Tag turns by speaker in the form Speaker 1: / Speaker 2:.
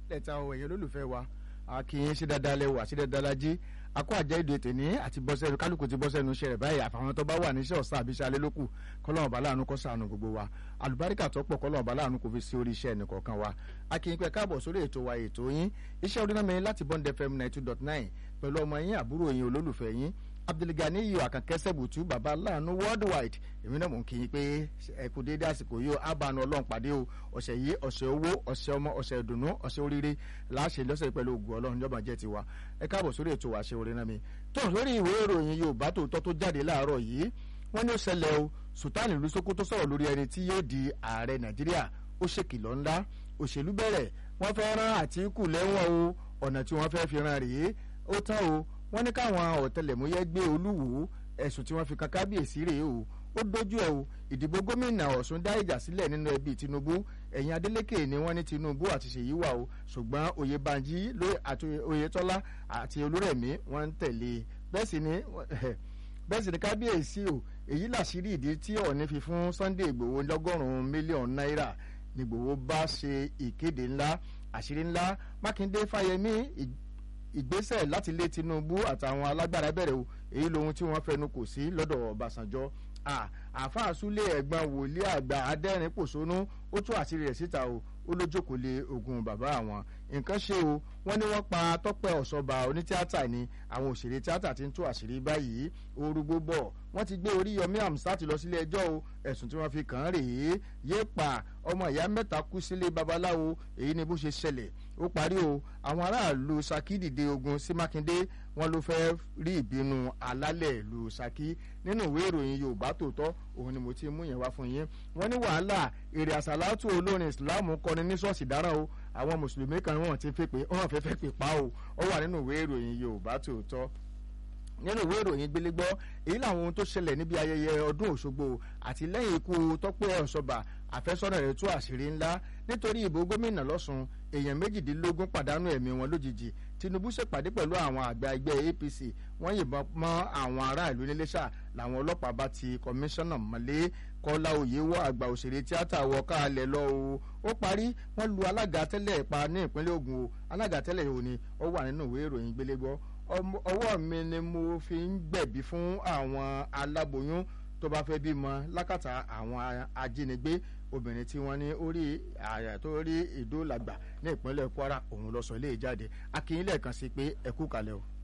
Speaker 1: lẹ́ta ọ̀ ẹ̀yẹ olólùfẹ́ wa akínyìn ṣe dáadáa lẹ́wọ̀ àti dáadáa lajẹ́ akó àjẹ́ èdè tèní àti bọ́sẹ̀nu kálukú ti bọ́sẹ̀nu iṣẹ́ rẹ̀ báyìí àfàwọn tó bá wà níṣẹ́ ọ̀sán àbíṣẹ́ alẹ́ lókù kọ́lọ́mọba láàánú kó ṣàánú gbogbo wa àlùbáríkà tó pọ̀ kọ́lọ́mọba láàánú kò fi sí orí iṣẹ́ ẹnìkọ̀ọ̀kan wa akínyìn pé káàbọ̀ sórí ètò wa ètò yín iṣẹ́ orí náà mi láti Bond FM ninety two dot nine pẹ̀lú ọmọ yín àbúrò yín olólùfẹ́ yín abdulgani yìí àkànkẹ́ sẹ́bùtú baba láàánú worldwide èmi náà mò ń kí yín pé ẹ kú déédé àsìkò yìí ó abànú ọlọ́run pàdé o ọ̀sẹ̀ yìí ọ̀sẹ̀ owó ọ̀sẹ̀ ọmọ ọ̀sẹ̀ ìdùnnú ọ̀sẹ̀ oríire láṣẹ lọ́sẹ̀ pẹ̀lú ògùn ọlọ́run níjọba jẹ́ tiwa ẹ káàbọ̀ sórí ètò àṣẹ orin náà mi tó lórí ìwé ìròyìn yorùbá tòótọ́ tó jáde láàárọ̀ yìí wọ́n ní ó ṣẹlẹ̀ o sultan ìlú sokoto sọ̀rọ̀ lórí ẹni tí yóò di ààrẹ nàìjíríà ó ṣèkìlọ̀ ńlá òṣèlú bẹ̀rẹ̀ wọ́n fẹ́ rán àtìkù lẹ́wọ̀n o ọ̀nà tí wọ́n fẹ́ fi rán rèé ó tán o wọ́n ní káwọn ọ̀tẹlẹ̀múyẹ́ gbé olúwo ẹ̀sùn tí wọ́n fi kan kábíyèsí rèé o ó dojú ẹ̀ o ìdìbò gómìnà ọ̀ṣun dá ìjà sílẹ̀ nínú ẹbí tinubu ẹ̀yìn adeleke ni wọ́n ní tinubu àti ṣèyí wà o ṣùgbọ́n oyèbánjí àti oyètọ́lá àti olúrẹ̀mí wọ́n ń tẹ̀lé bẹ́ẹ̀ sì ni bẹ́ẹ̀ sì ni kábíyèsí o èyí làṣírí ìdí tí ọ̀ọ́ni fi fún sunday ìgbòho lọ́gọ́rùn-ún mílíọ̀nù náírà ni ìgbòho bá ṣe ìkéde ńlá àṣírí ńlá mákindé fáyemí ìgbésẹ̀ láti lé tinubu àtàwọn alágbára bẹ̀rẹ̀ o èyí lohun tí wọ́n fẹnu kò sí lọ́dọ̀ ọbàṣánjọ́ àáfàá súlé ẹ̀gbọ́n wòlíì àgbà adẹ́rìn pòṣónú ó tú àṣírí rẹ̀ síta o ó lójókòó lé ogun bàbá àwọn nǹkan ṣe o wọ́n ní wọ́n pa tọ́pẹ́ ọ̀ṣọ́ba onítíátà ni àwọn òṣèré tíátà ti ń tú àṣírí báyìí orúgbó bọ̀ wọ́n ti gbé oríyọmí amsat lọ sílé ẹjọ́ o ẹ̀sùn tí wọ́n fi kàn án rèé yé pa ọmọ ìyá mẹ́ta kú sílé babaláwo èyí ni bó ṣe ṣẹlẹ̀ ó parí o àwọn aráàlú Ṣakí dìde ogun sí Mákindé wọ́n ló fẹ́ rí ìbínú alálẹ̀ ìlú Ṣakí nínú ìwé ìròyìn Yorùbá tòótọ́ òun ni mo ti mú yẹn wá fún yín wọ́n ní wàhálà èrè àsàlátù olórin Islam kọni ní ṣọ́ọ̀ṣì dáràn o àwọn mùsùlùmí kan wọ́n ti fẹ́ pé wọ́n fẹ́ fẹ́ pè pa o ó wà nínú ìwé ìròyìn Yorùbá tòótọ́ nínú ìwé ìròyìn gbélégbọ́ èyí làwọn ohun tó ṣẹlẹ̀ níbi ayẹyẹ ọdún Òṣogbo àti lẹ́yìn ikú Tọ́pẹ́ Ọ̀ṣọ́bà àfẹ́sọ́nà rẹ̀ tú àṣírí ńlá nítorí ìbò gómìnà lọ́sùn èèyàn méjìdínlógún pàdánù ẹ̀mí wọn lójijì Tinubu ṣèpàdé pẹ̀lú àwọn àgbà ẹgbẹ́ APC wọ́n yìnbọn mọ́ àwọn aráàlú níléṣà làwọn ọlọ́pàá bá ti kọmíṣánná mọ́lé Kọ́lá Oyèwọ àgbà òṣèré tíátà wọ káàlẹ̀ lọ o ó parí wọ́n lu alága tẹ́lẹ̀ pa ní ìpínlẹ̀ Ògùn o alága tẹ́lẹ̀ yìí ò ní ó wà nínú ìwé ìròyìn gbélégbọ́ ọwọ́ mi ni mo fi ń gbẹ̀bí fún àwọn aláboyún tó bá fẹ́ bímọ lákàtà àwọn ajínigbé obìnrin tí wọ́n ní orí àyà tó rí ìdólàgbà ní ìpínlẹ̀ Kwara òun lọ sọ ilé ìjáde akínyìn lẹ́ẹ̀kan sí pé ẹ kú kalẹ̀ o.